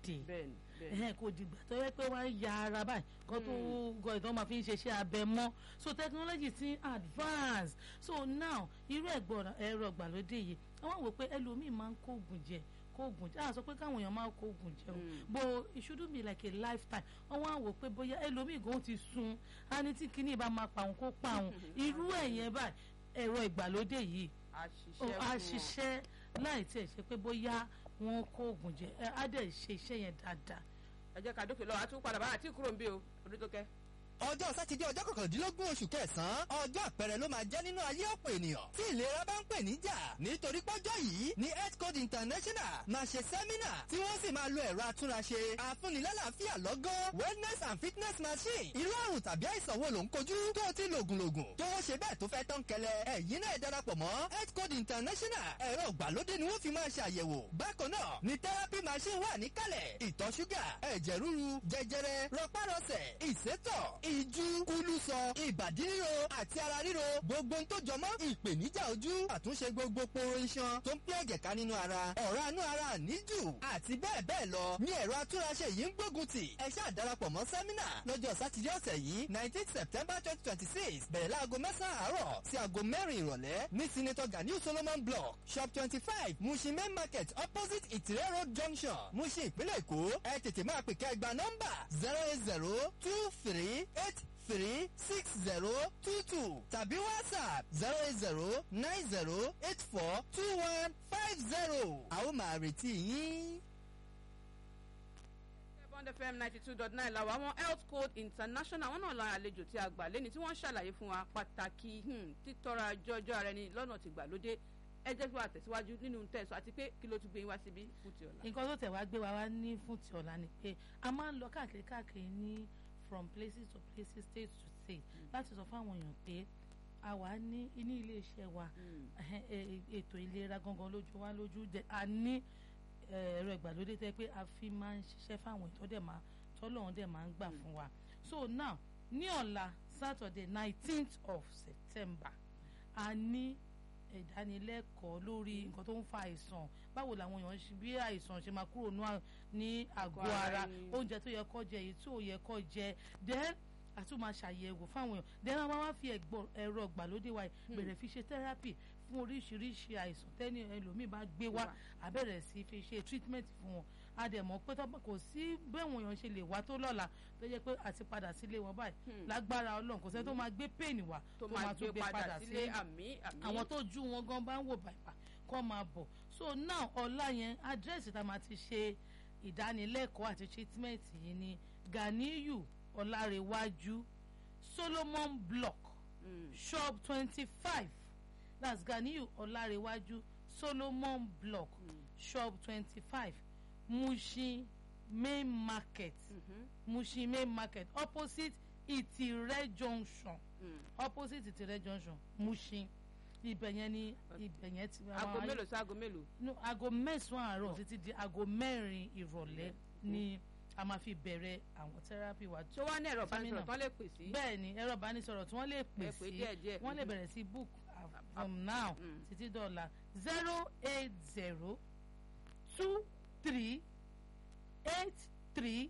dé bẹ́ẹ̀ni bẹ́ẹ̀ni ẹ̀hẹ́n kò dìgbà tó yẹ pé wọ́n á ya ara báyìí kó tó gọ ìtàn máa fi ń ṣeṣẹ́ abẹ mọ́ so technology ti advance so now irú ẹ̀gbọ́n ẹ̀rọ ìgbàlódé yìí àwọn wò pé ẹlòmíì máa ń kó oògùn jẹ kó oògùn jẹ àwọn sọ pé káwọn èèyàn máa kó oògùn jẹ o but it shouldn't be like a lifetime wọ́n wá wò pé bóyá ẹlòmíì gan ti sun á ní tí kinní bá máa pa òun kó pa òun irú ẹ̀yẹn báyìí ẹ̀rọ ìgbàlódé yìí àṣìṣe ó fún á wọn. ṣiṣẹ́ láì tiẹ̀ ṣe pé bóyá wọ́n kó oògùn jẹ ẹ á dẹ̀ ṣe iṣẹ́ yẹn dáadáa ẹ jẹ́ ká dókè lọ́wọ́ àtúntò padà bá àti kúrò ń bí o orí tó kẹ́. ọjọ́ sátidé ọjọ́ kọkàndínlógún oṣù kẹsàn-án ọjọ́ àpẹẹrẹ ló máa jẹ́ nínú ayé ọ̀pọ̀ ènìyàn tí ìlera bá ń pè níjà nítorí pọ́jọ́ yìí ní health code international máa ṣe sẹ́mínà tí wọ́n sì máa lo ẹ̀rọ atúnraṣe àfúnilálàáfíà lọ́gán wellness and fitness machine irú àrùn tàbí àìsàn wo ló ń kojú tó o ti lògùnlògùn tó o ṣe bẹ́ẹ̀ tó fẹ́ tán kẹlẹ́ ẹ̀yin náà darapọ̀ mọ́ health code international ẹ̀rọ ìgbàlódé ni wọ́n fi máa ṣàyẹ̀wò bákan náà ni therapy machine wà níkàlẹ̀ ìtọ̀ ṣúgà ẹ̀jẹ̀ ríru jẹjẹrẹ rọpárọsẹ̀ ìsétọ̀ ìjú kúlùsọ ìbàdí ríro àti ara ríro gbogbo ohun tó jọmọ́ ìpèníjà ojú àtúnṣe gbogbo poro iṣan tó ń pín ẹ̀jẹ̀ ká nínú ara ọ̀rá inú ara níjù àti bẹ́ẹ̀ bẹ́ẹ̀ lọ ní ẹ̀rọ atúnraṣe yìí ń gbógun tì ẹ ṣáà darapọ̀ mọ́ sẹ́mínà lọ́jọ́ sátidé ọ̀sẹ̀ yìí nineteen september twenty twenty six bẹ̀rẹ̀ láago mẹ́sàn-án àárọ̀ sí aago mẹ́rin ìrọ̀lẹ́ ní senator ganiu solomon block shop twenty five mushin main market opposite ìtìrẹ́ road junction mushin ìpínlẹ̀ èkó ẹ tètè máa pè kẹ́ gba nọ́mbà zero eight zero two three eight three six zero two two tàbí whatsapp zero eight zero nine zero eight four two one five zero a ó máa retí yín. bond fm ninety two dot nine làwọn àwọn health code international wọn náà la àlejò tí a gbà lẹ́ni tí wọ́n ṣàlàyé fún wa pàtàkì hmm, títọ́ra jọjọ́ ara ẹni lọ́nà ti gbàlódé ẹ jẹ́ kí wọ́n àtẹ̀síwájú nínú tẹ̀sán àti pé kí ló tún gbé yín wá síbí fún ti ọ̀la. nǹkan tó tẹ̀ wá gbé wa wá ní fún ti ọ̀la ni pé a máa ń lọ káàkiri káàkiri ní from places to places state to state láti sọ fún àwọn èèyàn pé a wà ní ní ilé iṣẹ́ wa ẹhẹ́n, ẹ- ẹ- ètò ìlera gangan lójú wa lójú dẹ a ní ẹ, ẹ̀rọ ìgbàlódé tẹ́ pé a fi máa ń ṣiṣẹ́ fáwọn ètò dẹ̀ máa tọ́lọ́run dẹ̀ máa ń gbà fún wa so now ní ọ̀la saturday nineteenth of september a ní ìdánilẹ́kọ̀ọ́ lórí nǹkan tó ń fa àìsàn báwo làwọn èèyàn ṣe bí àìsàn ṣe máa kúrò nú à- ní àgọ́ Àgọ́ ara ara ẹni. oúnjẹ tó yẹ kó jẹ èyí tí ò yẹ kó jẹ then a tún máa ṣàyẹ̀wò fáwọn èèyàn then a máa wá fi ẹ̀gbọ́n- ẹ̀rọ ìgbàlódé wa yìí bẹ̀rẹ̀ fi ṣe therapy fún oríṣiríṣi àìsàn tẹ́ni ẹlòmíì bá gbé wá Wá. àbẹ̀rẹ̀ sí fi ṣe treatment fún wọn a dẹ̀ mọ̀ pé tọ́pọ̀ kò sí bẹ́ẹ̀wọ̀n èèyàn ṣe lè wá tó lọ́la tó jẹ́ pé àti padà sílé wọn báyìí Hmm. lágbára ọlọ́run kò sẹ́ni tó máa gbé pain wá tó máa gbé padà sílé àmì àmì. àwọn tó ju wọn gan bá ń wò bàbà kọ́ máa bọ̀ so now ọ̀la yẹn àdírẹ́sì tá a máa ti ṣe ìdánilẹ́kọ̀ọ́ àti treatment yìí ni ganiyu ọlárẹ̀wájú solomon block Mm. shop twenty five that's ganiyu ọlárẹ̀wájú solomon block shop twenty five mushin main market Mhm. mushin main market opposite ìtìrẹ́ junction Mm. opposite ìtìrẹ́ junction mushin ibẹ̀ yẹn ni ibẹ̀ yẹn ti aago mélòó sí aago mélòó. no aago mẹ́sàn-án àárọ̀ títí di aago mẹ́rin ìrọ̀lẹ́ ni a máa fi bẹ̀rẹ̀ àwọn therapy wa tó wá ní ẹ̀rọ ìbánisọ̀rọ̀ Sẹ́mínà. tán lè pè sí. bẹ́ẹ̀ ni ẹ̀rọ ìbánisọ̀rọ̀ tí wọ́n lè pè Ẹ pè sí díẹ̀díẹ̀. wọ́n lè Mhm. bẹ̀rẹ̀ sí book uh, from now Mm. títí dọ̀la zero eight zero two three eight three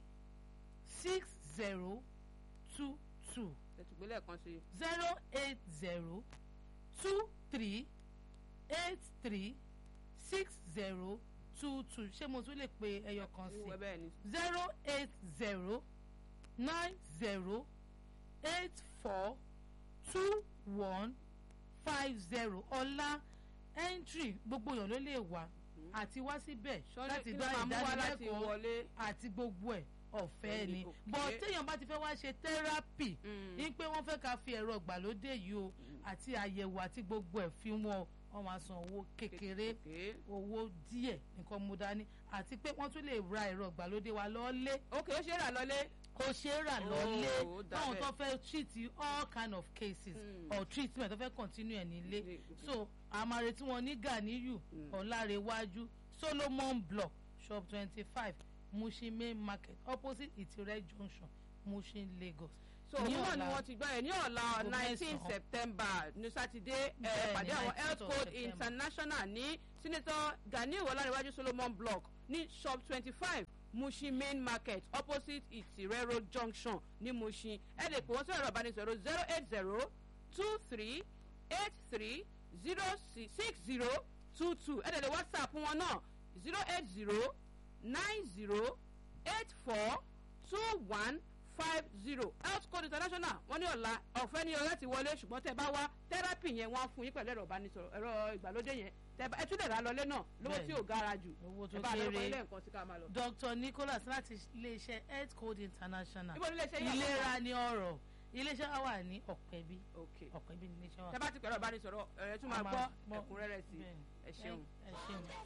six zero two two ẹ̀tùgbélẹ̀ kan sí. zero eight zero two three eight three six zero two two ṣé mo tún lè pe ẹyọ kan sí ìwé bẹ́ẹ̀ ni. zero eight zero nine zero eight four two one five zero ọlá entry gbogbo èèyàn ló lè wá àti wá síbẹ̀ Ṣọ́lé- láti kí ló dá máa mú wá láti ìdánilẹ́kọ̀ọ́ wọlé? àti gbogbo ẹ̀ ọ̀fẹ́ Ẹni ni òkè. but téèyàn bá ti fẹ́ wá ṣe therapy Mm. ní pé wọ́n fẹ́ ká fi ẹ̀rọ ìgbàlódé yìí o àti àyẹ̀wò àti gbogbo ẹ̀ fi wọn wọ́n máa san owó kékeré Kékeré. owó díẹ̀ nǹkan mú dání àti pé wọ́n tún lè ra ẹ̀rọ ìgbàlódé wa lọ́lé ok ó ṣe é rà lọlé. kò ṣe é rà Oh, lọ́lé ó dà táwọn bẹ́ẹ̀. tó fẹ́ treat all kind of cases Mm. or treatment tó fẹ́ continue ẹ̀ nílé Ilé- so àmàrè tí wọ́n ní Ganiyu Mm. Ọlárẹ̀wájú Solomon block shop twenty five Mushin main market opposite Ìtìrẹ́ junction Mushin Lagos. so Ní òun náà ni ọ̀la- wọ́n ti gbọ́ ẹ̀ ní ọ̀la Aago nineteen mẹ́sàn-án. september ní sátidé ẹ̀ Bẹ́ẹ̀ni, pàdé àwọn 19th health of code September. international ní senator ganiu ọlárẹ̀wájú solomon block ní shop twenty five mushin main market opposite itirero junction ní mushin ẹ lè pè wọ́n sí ẹ̀rọ ìbánisọ̀rọ̀ zero eight zero two three eight three zero six zero two two ẹ tẹ̀lé whatsapp wọn náà zero eight zero nine zero eight four two one five zero health code international wọ́n ní ọ̀la ọ̀fẹ́ ní ọ̀la ti wọlé ṣùgbọ́n tẹ́ bá wá tẹ́rápì yẹn wọ́n á fún yín pẹ̀lú ẹ̀rọ ìbánisọ̀rọ̀ ẹ̀rọ ìgbàlódé yẹn tẹ́ bá ẹ tún lè rà lọlé náà lówó tí ò gara jù owó tó ẹ bá lọ́kọ̀ ilé kéré nǹkan sí ká máa lọ. dr nicholas láti iléeṣẹ́ health code international ibo nílé iṣẹ́ yẹn ìlera ní ọ̀rọ̀ iléeṣẹ́ wa wà ní ọ̀pẹ̀bí ok ọ̀pẹ̀bí ní iléeṣẹ́ wa. tẹ́ bá ti pẹ̀rọ ìbánisọ̀rọ̀ ẹ̀ tún máa A máa gbọ́ gbọ́. ẹ̀kúnrẹ́rẹ́ sí Bẹ́ẹ̀ni. ẹ ṣeun. ẹ ṣeun.